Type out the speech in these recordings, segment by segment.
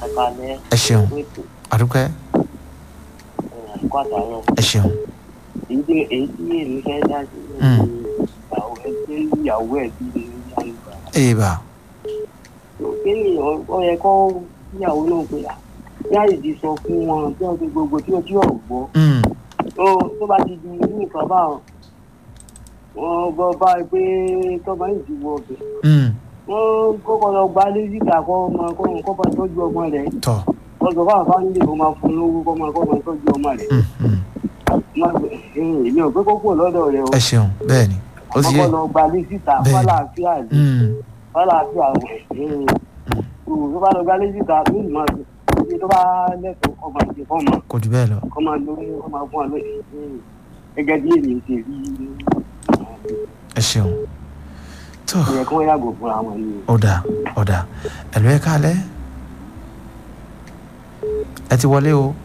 ẹ̀kalẹ̀ ẹ ṣeun ètò àdúpẹ́ ẹ̀kọ́ àtàwọn ẹ ṣeun èyí tí èyí tí èmi fẹ́ dá sí Mm. ní ìyàwó ẹ tí ìyàwó ẹ bí ní yàrá èèbà kí ni ọ yẹ kó ìyàwó náà pé à yáàyè ti sọ fún wọn tí wọn ti gbogbo tí ojú ọ̀rọ̀ gbọ́ Mm, tó tó bá ti di irú nǹkan báwọn wọn gbọ́ báyìí pé tọ́ba yìí ti wọ ọbẹ̀ mm, wọn kọ́kọ́ lọ gba lẹ́sìkà kọ́ ọmọ kọ́ ọmọ kọ́ bá tọ́jú ọmọ rẹ̀ tọ́ ọ̀sọ̀ fáwọn fáńdé kó máa fún lówó kọ́ máa kọ́ máa tọ́jú ọmọ rẹ̀ mm, mm. Má gbé- eh, èmi ò pé kó kúrò lọ́dọ̀ rẹ̀ o ẹ ṣeun bẹ́ẹ̀ ni ó ti yé kọ́kọ́ lọ gba lẹ́sìkà Bẹ́ẹ̀ni. fálàáfíà rẹ̀ Mm, fálàáfíà rẹ̀ tó bá lọ gba lẹ́sìkà tó ì máa ṣe tó bá lẹ́tọ̀ọ́ kọ́ máa ṣe fọ́ máa kò jù bẹ́ẹ̀ lọ kọ́ máa lórí kọ́ máa fún wa lóye gẹ́gẹ́ bí èmi ṣe rí ẹ ṣeun tó ó yẹ kí wọ́n yàgò fún àwọn ènìyàn. ọ̀dà ọ̀dà ẹ̀lú ẹ káalẹ́ ẹ ti wọlé o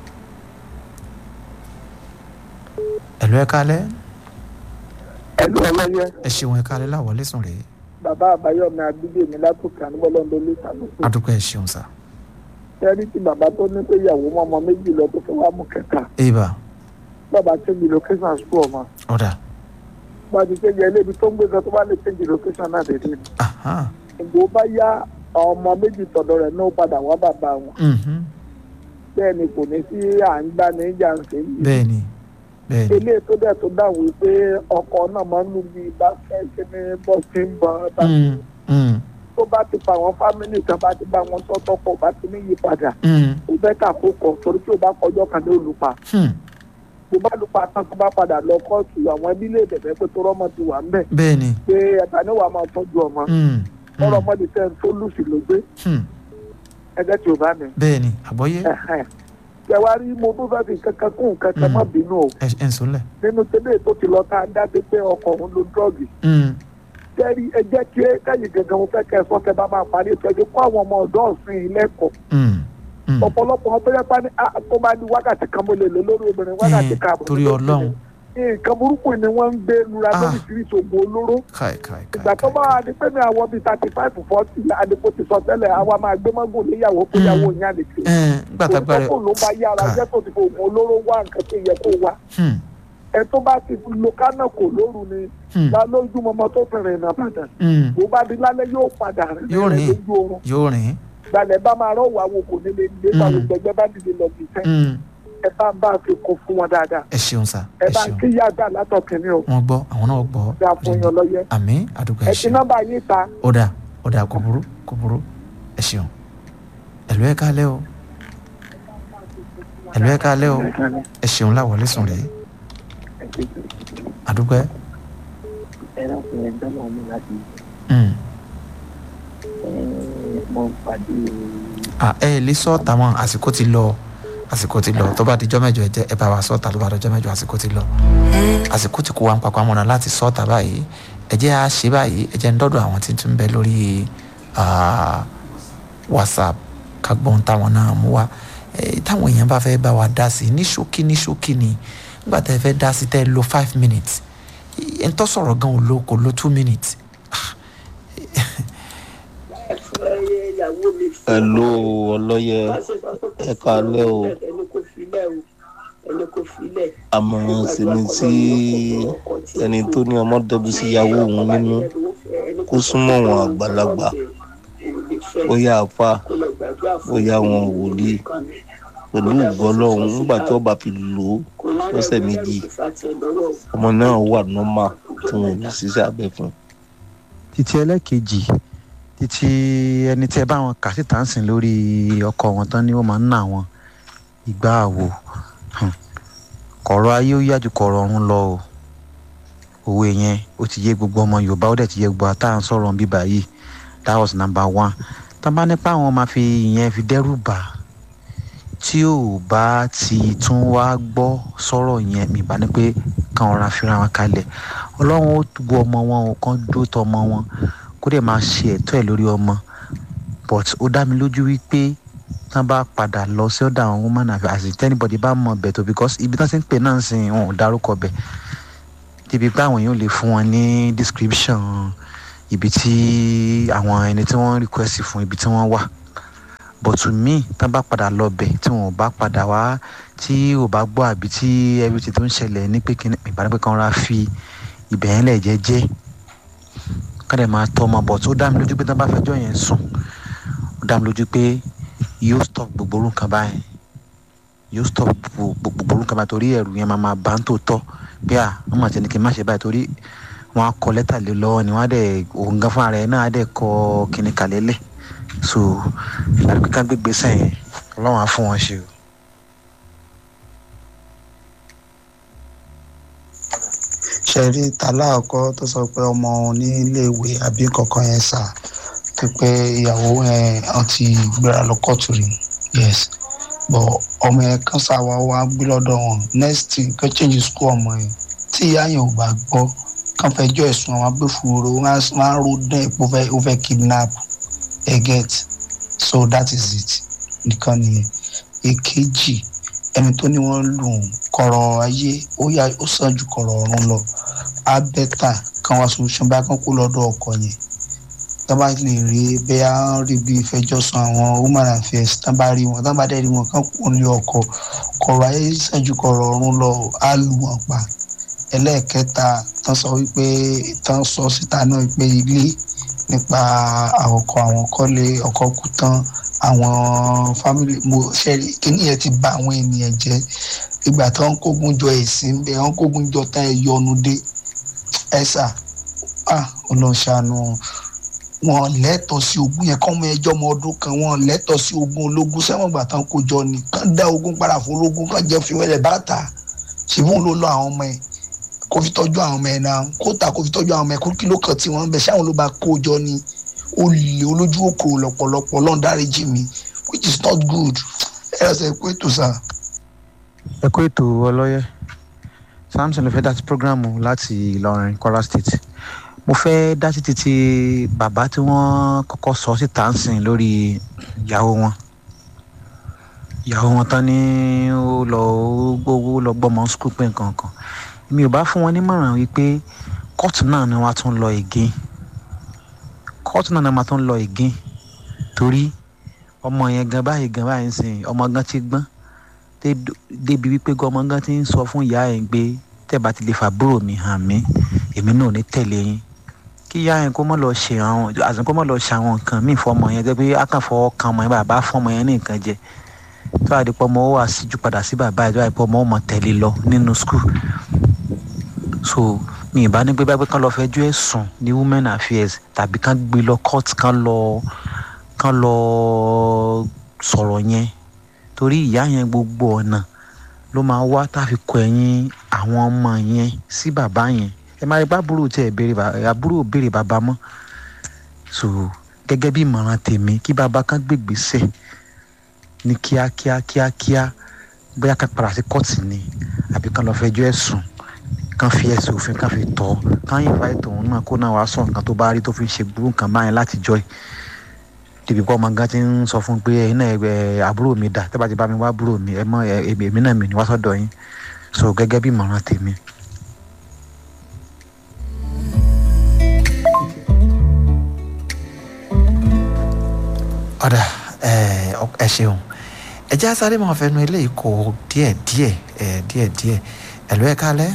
ẹ̀lú ẹ káalẹ́ ẹlú ọlọyẹ ẹ ṣeun ẹ káalẹ́ láwọlé sùn rèé bàbá àbáyọmí abídèmí látòkè àníbọlọńdọ lẹsàlùkù adúpẹ́ ẹ ṣeun sà tẹrí tí bàbá tó ní pé ìyàwó mọmọ méjì lọ tó fẹ́ wá mú kẹta èèbà bàbá change location school ọmọ ọ̀dà bá ti change ẹlẹ́bi tó ń gbé gan tó bá lè change location náà dédé ni ahán ìgbò bá yá àwọn ọmọ méjì tọ̀dọ̀ rẹ̀ náà padà wá bàbá wọn mhm, bẹ́ẹ̀ ni kò ní sí à ń gbá ní ìjà ń ṣe yìí bẹ́ẹ̀ ni bẹ́ẹ̀ ni ilé tó dẹ̀ tó dáhùn wípé ọkọ náà máa ń lù bí bá fẹ́ ṣe ní bọ́sì ń bọ̀ ọ́ Mm, mm, tó bá ti pa àwọn fámìlì kan bá ti bá wọn tọ́tọ́ pọ̀ bá ti ní yípadà mm, ó bẹ́ kà kó kọ̀ torí tí o bá kọjọ́ kan ní olùpa hmm, tó bá lupa tán tó bá padà lọ kóòtù àwọn ẹbí lè bẹ̀bẹ̀ pé tó rọ́mọ ti wà ń bẹ̀ bẹ́ẹ̀ ni pé ẹ̀ta ní wàá máa tọ́jú ọmọ mm, mm, ọ̀rọ̀ ọmọdé tẹ́ ń tó lùsì ló gbé hmm, ẹgbẹ́ tí o bá mi. bẹ́ẹ̀ ni àgbọ́yé kẹwàá rí mo tó fẹ́ fi kankan kún kankan má bínú o ẹ ẹ ń sọlẹ̀ nínú tẹ́lẹ̀ tó ti lọ tá a dábẹ́ pé ọkọ̀ òun lo dọ́ọ̀gì Mm, kẹ́rí ẹ jẹ́ kí káyìn gangan mo fẹ́ kẹ́ ẹ sọ kẹ́ bá máa parí ètò ẹ̀jẹ̀ kó àwọn ọmọ ọ̀dọ́ ọ̀sìn ilẹ̀kọ̀ mm, mm. ọ̀pọ̀lọpọ̀ wọn tó yẹ pa ní ah, tó bá ní wákàtí kan mo lè lò lórí obìnrin wákàtí Eh, kan àbọ̀ torí lórí ọlọ́run obìnrin. nǹkan burúkú ni wọ́n ń gbé lura Ah. lóríṣiríṣi oògùn olóró káì káì káì ìgbà tó bá wà ní pé ní àwọn bíi thirty five forty àdìpọ̀ ti sọ tẹ́lẹ̀ àwa máa gbé mọ́gùn níyàwó pé Mm. ìyàwó yín àlè kiri ẹ nígbà tágbà rẹ òun ló bá yára ká. jẹ́ tó ti fi oògùn olóró wá nǹkan tó yẹ kó wá Hmm, ẹ tó bá ti lo kánà kò lóru ni hmm, lálójúmọmọ tó fẹ̀rẹ̀ ìnà bàdàn hmm. bó bá di lálẹ́ yóò padà rìn Yóò rìn rìn. lójú oorun yóò rìn gbalẹ̀ bá máa rọ̀ wá wo kò nílé ilé Mm. báwo gbẹgbẹ́ bá dìde lọ bí sẹ́ Hmm, ẹ bá ń bá a fi kún fún wọn dáadáa ẹ ṣeun sà ẹ ẹ bá ń ṣeun kí yáàdá látọ̀kìnrin o wọn gbọ́ àwọn náà gbọ́ dáa fún yan lọ́yẹ àmì àdúgbò ẹ ẹ ti ṣeun nọ́mbà yín ta ó dà ó dà kò burú kò burú ẹ ṣeun ẹ̀lú ẹ káalẹ́ o ẹ̀lú ẹ káalẹ́ o ẹ ṣeun láwọlé sùn rèé àdúgbò ẹ ẹ dákun ẹ dábàá ọmọ láti Hmm. ẹ mọ pàdé Ah, ẹ lè sọ tàwọn àsìkò ti lọ àsìkò ti lọ tó bá dijọ́ mẹ́jọ ẹ jẹ́ ẹ bá wa sọ ta ló bá dijọ́ mẹ́jọ àsìkò ti lọ àsìkò ti kó wa ń papọ̀ àmọ́nà láti sọ ta báyìí ẹ jẹ́ à ṣe báyìí ẹ jẹ́ ń dọ́dọ̀ àwọn tí ń tún bẹ lórí ah, whatsapp kagbọ́n táwọn náà mú wa Eh, táwọn èèyàn bá fẹ́ bá wa dá sí i ní ṣókí ní ṣókí ni nígbà tẹ́ ẹ fẹ́ dá sí tẹ́ ẹ lo five minutes ẹ ń tọ́ sọ̀rọ̀ gan ò lo kò lo two minutes Hello ọlọ́yẹ ẹ káalẹ́ o ẹni kò filẹ̀ o ẹni kò filẹ̀. àmọ̀ràn sì ni sí ẹni tó ní ọmọ dẹ́bi sí ìyàwó òun nínú kó súnmọ́ wọn àgbàlagbà bóyá àfa bóyá wọn wòlíì pẹ̀lú ìgbọ́lọ́hún nígbà tí wọ́n bá fi lò ó lọ́sẹ̀ méjì ọmọ náà wà nọ́mà tí wọn ò ní ṣiṣẹ́ abẹ fún. títí ẹlẹ́kejì títí ẹni tí ẹ bá wọn kà síta ń sìn lórí ọkọ wọn tán ni wọ́n máa ń ná wọn ìgbà àwò Hmm. kọ̀rọ̀ ayé ó yájú kọ̀rọ̀ ọ̀run lọ o òwe yẹn ó ti yé gbogbo ọmọ yorùbá ó dẹ̀ ti yé gbogbo àtàwọn sọ̀rọ̀ bíbá yìí that was number one tá a bá nípa àwọn máa fi ìyẹn fi dẹ́rù bà á tí ò bá ti tún wá gbọ́ sọ̀rọ̀ yẹn mi bá ní pé káwọn ra fira wọn kalẹ̀ ọlọ́run ó gbọ́ ọmọ wọn ò kàn dúró tọ ọmọ wọn kó dẹ̀ máa ṣe ẹ̀tọ́ ẹ̀ lórí ọmọ but ó dá mi lójú wípé tán bá padà lọ sí ọ̀dọ̀ àwọn woman àfi àti tẹ́nibọ̀dì bá mọ̀ bẹ̀ tó because ibi tán ti ń pè náà ń sìn wọn ò dárúkọ bẹ̀ débi pé àwọn èèyàn lè fún wọn ní description ibi tí àwọn ẹni tí wọ́n request fún ibi tí wọ́n wà bọ̀tù míì tán bá padà lọ bẹ̀ tí wọn ò bá padà wá tí ò bá gbọ́ àbí tí everything tó ń ṣẹlẹ̀ ní pé kíní ìbára pé kan ra fi ibẹ̀ yẹn lẹ̀ jẹ́jẹ́ kádẹ máa tọ́ ọmọ bọ̀ tó dá mi lójú pé tán bá fẹjọ́ yẹn sùn ó dá mi lójú pé yóò stop gbogbo orú nǹkan báyìí yóò stop gbogbo gbogbo orú nǹkan báyìí torí ẹ̀rù yẹn máa máa bá ń tó tọ́ bí à wọ́n máa ti ní kí n má ṣe báyìí torí wọ́n á kọ lẹ́tà lé lọ́wọ́ ni wọ́n á dẹ̀ òun gan fúnra rẹ̀ náà á dẹ̀ kọ kíní kalẹ̀ lẹ̀ so ìbára pé ká gbégbé sẹ́yìn ọlọ́run á fún wọn ṣe o. ṣẹ̀rí tàláàkọ́ tó sọ pé ọmọ ní iléèwé àbí kankan yẹn sà tó pé ìyàwó yẹn wọ́n ti gbéra lọ kóòtù rí yes but ọmọ yẹn kan sáwa wá gbé lọ́dọ̀ wọn next thing kó change school ọmọ yẹn tí ìyá yẹn ò bá gbọ́ kàn fẹjọ́ ẹ̀sùn àwọn agbófinró wọn á ro dán ipò ó fẹ́ kidnap ẹ get so that is it nìkan nìyẹn èkejì ẹni tó ní wọ́n lù ú kọ̀rọ̀ ayé ó yá ó sàn ju kọ̀rọ̀ ọ̀run lọ á bẹ́tà kan wá solution bá kán kó lọ́dọ̀ ọkọ yẹn tá bá lè rí bẹ́ẹ̀ rí bí ìfẹjọ́sùn àwọn woman affairs tá bá rí wọn tá bá dẹ̀ rí wọn kán kó lé ọkọ kọ̀rọ̀ ayé sàn ju kọ̀rọ̀ ọ̀run lọ á lù wọ́n pa ẹlẹ́ẹ̀kẹta tán sọ wípé tán sọ síta náà pé ilé nípa àwọkọ àwọn kọ́lé ọkọ kú tán àwọn fámìlì mo ṣe kíní yẹn ti bà àwọn ènìyàn jẹ́ ìgbà tó ń kógun jọ ẹ̀sìn bẹ́ẹ̀ wọ́n kógun jọ tá ẹ yọnu dé ẹ̀sà ọlọ́ṣàánú wọn lẹ́tọ̀ọ́ sí ogún yẹn kọ́mọ ẹjọ́ ọmọ ọdún kan wọn lẹ́tọ̀ọ́ sí ogún ológun sẹ́wọ̀n ìgbà tán kó jọ ni kán dá ogún padà fún ológun kán jẹ́ fi wẹ́lẹ̀ bàtà ṣùgbọ́n ló lọ àwọn ọmọ ẹ̀ kó fi tọ́jú àwọn ọmọ ẹ̀ náà kó ta kó fi tọ́jú àwọn ọmọ ẹ̀ kó kí ló kàn tí wọ́n ń bẹ̀ ṣáwọn ló bá kó jọ ni olè olójú òkòrò lọ́pọ̀lọpọ̀ lọ́n dáríjì mi which is not good ẹ ẹ sẹ pé tó sà. ẹ kó ètò ọlọ́yẹ samson ló fẹ́ dá sí programu láti ìlọrin kwara state mo fẹ́ dá sí títí bàbá tí wọ́n kọ́kọ́ sọ síta ń sìn lórí ìyàwó wọn ìyàwó wọn tán ní ó lọ gbówó lọ gbọ́mọ skul pé nǹkan kan mi ò bá fún wọn nímọ̀ràn wípé kóòtù náà ni wọ́n á tún lọ again kóòtù náà ni wọ́n á tún lọ again torí ọmọ yẹn gan báyìí gan báyìí ń sìn ọmọ gan ti gbọ́n débi wípé ọmọ gan ti ń sọ fún ìyá ẹ̀ pé tẹ́ẹ̀bá ti lè fàbúrò mi hàn mí èmi náà ò ní tẹ̀lé yín kí ìyá yẹn kó mọ̀ lọ ṣe àwọn àti kó mọ̀ lọ ṣe àwọn nǹkan míì fọmọ yẹn jẹ́ pé akànfọ́ kan ọmọ yẹn bàbá fọmọ yẹn ní nǹkan jẹ tó àdìpọ̀ ọmọ ó wà síjú padà sí bàbá ẹ̀ tó àdìpọ̀ ọmọ ó mọ̀ tẹ̀lé lọ nínú skul so mi ìbá ní pé bá pé kán lọ fẹjọ́ ẹ̀sùn ní women affairs tàbí kán gbé lọ court kán lọ kán lọ sọ̀rọ̀ yẹn torí ìyá yẹn gbogbo ọ̀nà ló máa wá tá a fi kọ ẹ̀yìn àwọn ọmọ yẹn sí bàbá yẹn ẹ máa rí bá àbúrò tí ẹ béèrè àbúrò béèrè bàbá mọ́ so gẹ́gẹ́ bí ìmọ̀ràn tèmi kí bàbá kan gbègbèsè ní kíákíá kíákíá bóyá ká padà sí kóòtù ni àbí kán lọ fẹjọ́ ẹ̀sùn kán fi ẹsẹ̀ òfin kán fi tọ́ kán yìnbá ètò òun náà kó náà wàá sọ nǹkan tó bá rí tó fi ń ṣe burú nǹkan báyẹn láti jọ ẹ̀ dèbí pọ́ ọmọ gan ti ń sọ fún pé ẹ̀yin náà ẹ̀ àbúrò mi dà tẹ́bà ti bá mi wá àbúrò mi ẹ̀ mọ́ èmi náà mi ní wá sọ́dọ̀ yín so gẹ́gẹ́ bí ìmọ̀ràn tèmi. ọ̀dà ẹ ṣeun ẹ jẹ́ sáré máa fẹnu eléyìí kó díẹ̀ díẹ̀ díẹ̀ díẹ̀ ẹ̀lú ẹ̀ kálẹ̀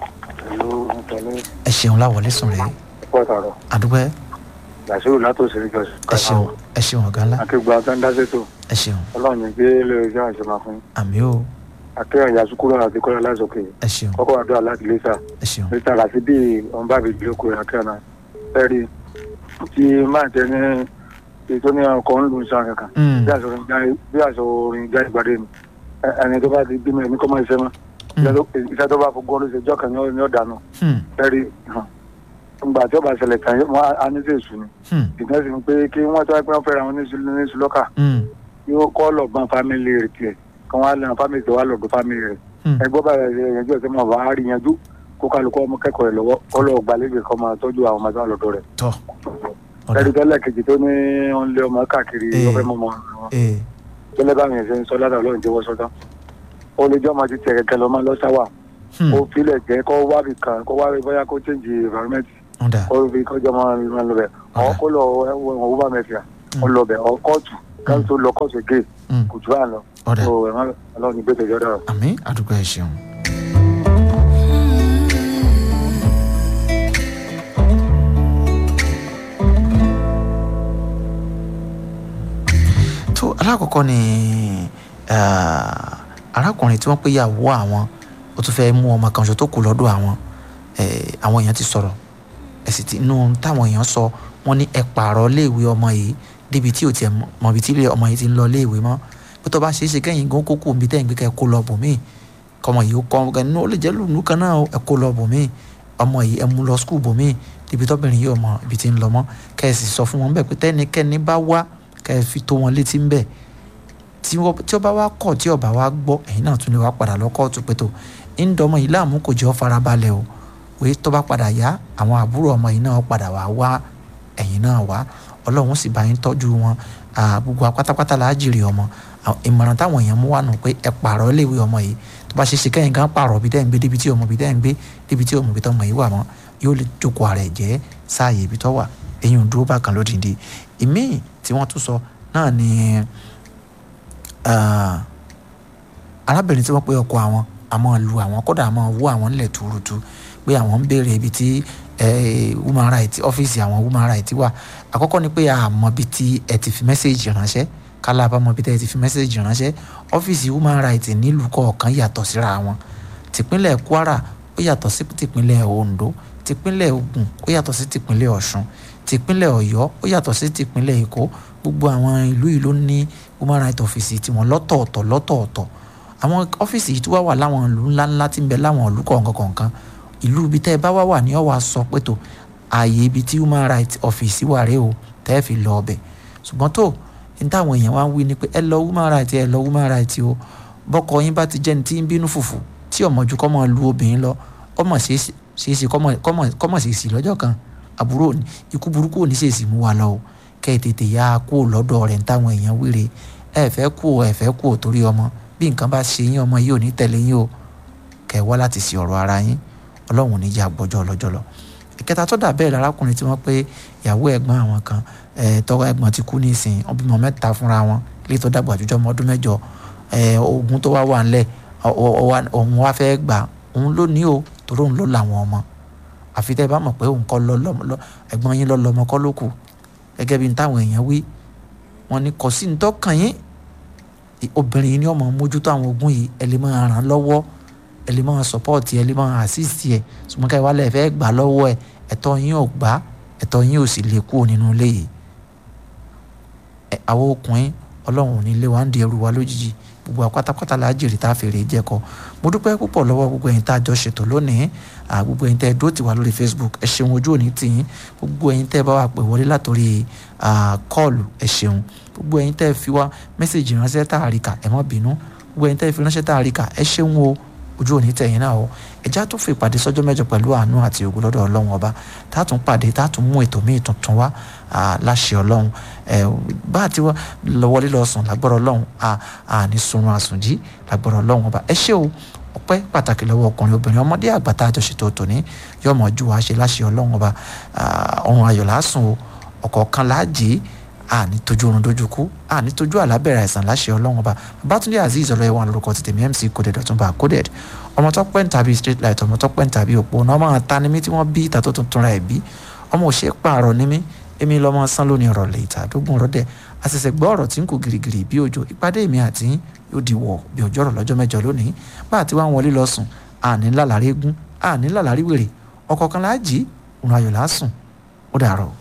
ẹ ṣeun láwọlé sùn rèé àdúgbò yàtúrò látòsí ìjọ ẹ ṣeun ẹ ṣeun ọ̀gá ńlá akéwà tó ń dá sétò ẹ ṣeun ọlọ́run ní gbé lórí iṣẹ́ àṣemá fún àmì o akéwà yasukuro àti kọ́lá lásòkè ẹ ṣeun kọ́kọ́ àdúrà láti lẹ́sà ẹ ṣeun lẹ́sà láti bí ọ̀nba mi jókòó akéwà náà fẹ́ẹ́rì tí máa tẹ ní ètò ní ọkọ̀ ń lu iṣan kankan Mm. bí àṣọ orin já- bí àṣọ orin já ìgbàdé mi Ẹ- ẹni tó bá ti bímọ ẹni kọ́ máa ṣe mọ́ iṣẹ́ tó bá fọ gbọ́n ló ṣe jọ́ kan ní ọ̀dànù Hmm, fẹ́ẹ́rì ngbà tí ó bá ṣẹlẹ̀ tán wọ́n á ní sèṣù ni hmm, ìgbà sí ni pé kí wọ́n tó wá pé wọ́n fẹ́ra wọn ní sùlù ní sùlọ́kà hmm, yóò kọ́ lọ́gbọ́n fámìlì rẹ̀ tiẹ̀ kí wọ́n á lẹ́nu fámìlì tó wá lọ́dọ̀ fámìlì rẹ̀ hmm. ẹgbọ́n bá rẹ̀ yanjú ẹ̀sẹ̀ mọ̀ bá rí yanjú kó kálukọ́ ọmọ kẹ́kọ̀ọ́ rẹ̀ lọ́wọ́ kọ́ lọ́ọ́ gbalẹ́gbẹ̀ẹ́ kọ́ máa tọ́jú àwọn ọmọ tó wà lọ́dọ̀ rẹ̀ tọ́ ọ̀dà ẹ̀rí tẹ́lẹ̀ kejì tó ní wọ́n lé ọmọ káàkiri Eh. ọ̀fẹ́ mọ́mọ́ wọn ee tẹ́lẹ̀ bá mi ṣe ń sọ ládàá ọlọ́run jẹ́wọ́ sọ́tán ó lè jọ́ ọmọ ti tẹ̀ kẹ̀kẹ́ lọ́mọ lọ́sáwà hmm, ó filẹ̀ jẹ́ kó wábì kan kó wábì bóyá kó change environment ọ̀dà kó fi kọjọ́ mọ́ ọ lọ bẹ̀ ọ̀ kó lọ ẹ̀wọ̀n òwúbà mẹ́fìà Mm. ọ lọ bẹ̀ ọ̀ kóòtù káwọn tó lọ kọ́ọ̀sì gé Mm. kò jù bá lọ. ọ̀dà so ẹ̀ má ọlọ́run ní bẹ́tẹ̀ yọ̀dọ̀. àmì àdúgbò ẹ̀ ṣeun. tó alákọ̀ọ́kọ́ ni ah, arákùnrin tí wọ́n pé yàwó àwọn ó tún fẹ́ mú ọmọ kan ṣo tó kù lọ́dọ̀ àwọn eh, àwọn èèyàn ti sọ̀rọ̀ ẹ̀sìn tí inú táwọn èèyàn sọ wọ́n ní ẹ pààrọ̀ léèwé ọmọ yìí débi tí ò tiẹ̀ mọ̀ bí tí ilé ọmọ yìí ti ń lọ léèwé mọ́ pé tó bá ṣeé ṣe kẹ́yìn gan kókó omi tẹ́yìn gbé kẹ́ kó lọ bòmíì kọmọ yìí ó kọ́ ọmọ kan ó lè jẹ́ lùnú kan náà ẹ kó lọ bòmíì ọmọ yìí ẹ mú lọ skul bòmíì débi tọ́bìnrin yìí ọmọ ibi tí ń lọ mọ́ kẹ́ ẹ sì sọ fún wọn bẹ́ẹ̀ pé tẹ́nikẹ́ni bá wá kẹ́ ẹ fi tó wọn létí ń bẹ̀ tí wọ́n- tí ó bá wá kọ̀ tí ó bá wá gbọ́ ẹ̀yin náà tún lè wá padà lọ kóòtù pé tó ń dọmọ yìí láàmú kò jẹ́ ọ́ farabalẹ̀ o pé tó bá padà yá àwọn àbúrò ọmọ yìí náà padà wá wá ẹ̀yin náà wá ọlọ́run sì bá yín tọ́jú wọn Ah, gbogbo wa pátápátá la á jèrè ọmọ Àwọn ìmọ̀ràn táwọn èèyàn mú wà nù pé ẹ pààrọ̀ léèwé ọmọ yìí tó bá ṣe ṣe kẹ́yìn kan pààrọ̀ bí tẹ́ ń gbé débi tí ọmọ bí tẹ́ ń gbé débi tí ọmọ bí tọ́ ọmọ yìí wà mọ́ yóò lè jókòó ara ẹ̀ jẹ́ sáàyè ibi tọ́ wà eyín dúró bákan lódìndín ìmíì tí wọ́n tún sọ náà ni ah, arábìnrin tí wọ́n pé ọkọ àwọn àmọ́ lu àwọn kódà àmọ́ wú àwọn ńlẹ̀ túrútú pé àwọn ń béèrè ibi tí eh, woman right ọ́fíìsì àwọn woman right wà àkọ́kọ́ ni pé àmọ́ bí tí ẹ ti fi mẹ́sẹ̀gì ránṣẹ́ kálá àbámọ́ bí tẹ́ ẹ ti fi mẹ́sẹ̀gì ránṣẹ́ ọ́fíìsì woman right nílùú kọ̀ọ̀kan yàtọ̀ síra wọn tìpínlẹ̀ Kwara ó yàtọ̀ sí tìpínlẹ̀ Ondo tìpínlẹ̀ Ògùn ó yàtọ̀ sí tìpínlẹ̀ Ọ̀ṣun tìpínlẹ̀ Ọ̀yọ́ ó yàtọ̀ sí tìpínlẹ̀ Èkó gbogbo àwọn ìlú yìí ló ní woman right ọ́fíìsì tiwọn lọ́tọ̀ọ̀tọ̀ lọ́tọ̀ọ̀tọ̀ àwọn ọ́fíìsì yìí tó wá wà láwọn ìlú ńláńlá tí ń bẹ láwọn ìlú kọ̀ọ̀kan kọ̀ọ̀kan ìlú ibi tẹ́ ẹ bá wá wà ní ọ̀wà sọ pé tó ààyè ibi tí human rights office wà rèé o tẹ́ ẹ fi lọ ọbẹ̀ ṣùgbọ́n tó ní táwọn èèyàn wá ń wí ni pé ẹ lọ human rights ẹ lọ human rights o bọ́kọ yín bá ti jẹ́ni tí ń bínú fùfù tí ọmọjú kọ́ mọ́ lu obìnrin lọ ọmọ ṣeéṣe kọ́mọ̀ ṣèṣì lọ́jọ́ kan àbúrò ní ikú burúkú ò ní ṣèṣì mú wa lọ o kẹ́ ẹ tètè yá kú lọ́dọ̀ rẹ̀ ní táwọn èèyàn wíre ẹ fẹ́ kú o ẹ fẹ́ kú o torí ọmọ bí nǹkan bá ṣe yín ọmọ yìí ò ní tẹ̀lé yín o kẹ́ ẹ wá láti ṣe ọ̀rọ̀ ara yín ọlọ́run ò ní jẹ́ àgbọ́jọ́ ọlọ́jọ́ lọ ìkẹta tó dà bẹ́ẹ̀ lárákùnrin tí wọ́n pé ìyàwó ẹ̀gbọ́n àwọn kan tọ́wọ́ ẹ̀gbọ́n ti kú nísìn wọ́n bímọ mẹ́ta fúnra wọn ilé tó dàgbà jùjọ́ ọmọ ọdún mẹ́jọ ogun tó wá wà ńlẹ̀ òun wá fẹ́ gbà òun ló ní o torí òun ló làwọn ọmọ àfi tẹ́ ẹ bá mọ̀ pé òun kọ́ lọ ẹ̀gbọ́n yín lọ lọ́mọ kọ́ ló kù gẹ́gẹ́ bí táwọn èèyàn wí wọ́n ní kò sí ní tọ́kàn yín obìnrin yìí ni ọmọ mójútó àwọn ogun yìí ẹ lè máa ràn lọ́wọ́ ẹ lè máa sọpọ́ọ̀tì ẹ lè máa àsíìsì ẹ ṣùgbọ́n ká ìwálẹ̀ fẹ́ gbà lọ́wọ́ ẹ ẹ̀tọ́ yín ò gbà ẹ̀tọ́ yín ò sì lè kúrò nínú ilé yìí àwọn ọkùnrin ọlọ́run ò ní lé wa ń di ẹrù wa lójijì gbogbo àpátápátá la jèrè tá a fèrè jẹ́kọ mo dúpẹ́ púpọ̀ lọ́wọ́ gbogbo ẹ̀yin tá a jọ ṣètò lónìí gbogbo ẹ̀yin tẹ́ ẹ dó tiwa lórí Facebook ẹ ṣeun ojú òní tìyín gbogbo ẹ̀yin tẹ́ ẹ bá wà pè wọlé látòrí kọ́ọ̀lù ẹ ṣeun gbogbo ẹ̀yin tẹ́ ẹ fi wá mẹ́sàgì ránṣẹ́ tá a rí kà ẹ má bínú gbogbo ẹ̀yin tẹ́ ẹ fi ránṣẹ́ tá a rí kà ẹ ṣeun o ojú òní tẹ̀yìn náà o ẹja tó fi ìpàdé sọ́jọ́ mẹ́jọ pẹ̀lú àánú àti ògo lọ́dọ̀ ọlọ́run ọba tá a tún pàdé tá a tún mú ètò míì tuntun wá láṣẹ ọlọ́run bá a ti wọlé lọ sùn lágbọ́rọ̀ ọlọ́run àní sunrun àsùnjí lágbọ́rọ̀ ọlọ́run ọba ẹ ṣé o ọpẹ́ pàtàkì lọ́wọ́ ọkùnrin obìnrin ọmọdé àgbà tá a jọ ṣètò tòní yọmọ ojú wa ṣe láṣẹ ọlọ́run ọba ọrùn ayọ̀ lásùn o ọ̀kọ̀ọ̀kan láàjì àní tójú oorun dojú kú àní tójú àlábẹ̀rẹ̀ àìsàn láṣẹ ọlọ́run ọba babatunde azeez ọlọ́yẹ̀wọ̀n lórúkọ ti tèmi mc coded ọ̀túnba coded ọmọ tó pẹ́ ń tàbí street light ọmọ tó pẹ́ ń tàbí òpó náà ọmọ ta ni mí tí wọ́n bí ìta tó tuntun ra ẹ̀ bí ọmọ ò ṣe é pààrọ̀ ni mí èmi lọ́mọ sán lónìí ọ̀rọ̀ lè ìta àdógún rọ́dẹ̀ àṣẹ̀ṣẹ̀ gbọ́ ọ̀rọ̀ tí ń kò girigiri bí òjò ìpàdé mi àti yóò di wọ̀ bí ọjọ́ rọ̀ lọ́jọ́ mẹ́jọ lónìí bá àti wá ń wọlé lọ sùn àní lálàrí eégún àní lálàrí wèrè ọ̀kọ̀ọ̀kan láàjì òun ayọ̀ lásùn ó dàrọ̀.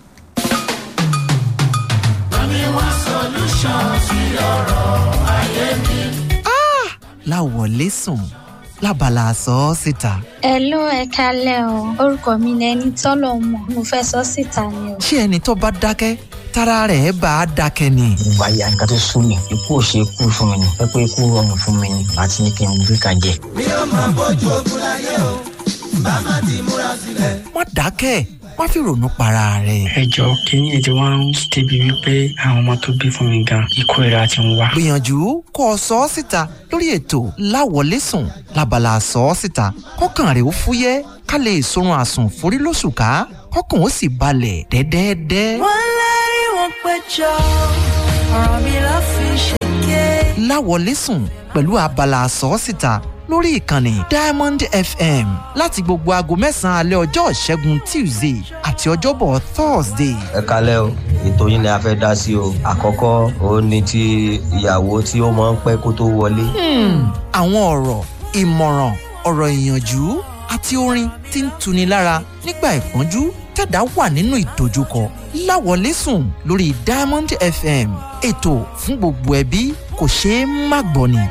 láwọlé sùn lábala sọ ọ́ síta. Hello ẹ kálẹ̀ o orúkọ mi ni ẹni tọ́lọ̀ mọ̀ mo fẹ́ sọ síta ni o. ṣé ẹni tó bá dákẹ́ tára rẹ̀ bá a dákẹ́ ni. ìgbà yà nǹkan tó sún mi ikú ò ṣe kú fún mi ni pé pé ikú rọrùn fún mi ni àti ní kí n gbé kan jẹ. mi ò máa bójú ogun láyé o bá má ti múra sílẹ̀. má dákẹ́ má fi ronú para rẹ̀. ẹ jọ kínní ètò wa ń débi wípé àwọn ọmọ tó bí fún mi gan ikú ìra ti ń wá. gbìyànjú kó o sọ ọ́ síta lórí ètò láwọlé sùn lábala sọ ọ́ síta kọ́kàn rẹ̀ ó fúyẹ́ ká lè sorun àsùn forí lóṣù ká kọ́kàn ó sì balẹ̀ dẹ́dẹ́dẹ́. wọ́n lárí wọn péjọ ọ̀rọ̀ mi ló fi ṣèké. láwọlé sùn pẹ̀lú abala àsọ́sìta lórí ìkànnì diamond fm láti gbogbo aago mẹ́sàn-án alẹ́ ọjọ́ ìṣẹ́gun tuesday àti ọjọ́bọ̀ thursday. ẹ kalẹ́ o ètò yín ni a fẹ́ dá sí o àkọ́kọ́ òun ni ti ìyàwó tí ó máa ń pẹ́ kó tó wọlé. Hmm, àwọn ọ̀rọ̀ ìmọ̀ràn ọ̀rọ̀ ìyànjú àti orin tí ń tuni lára nígbà ìpọ́njú tẹ̀dá wà nínú ìdojúkọ láwọlé sùn lórí diamond fm ètò fún gbogbo ẹbí kò ṣeé má gbọ́ ni.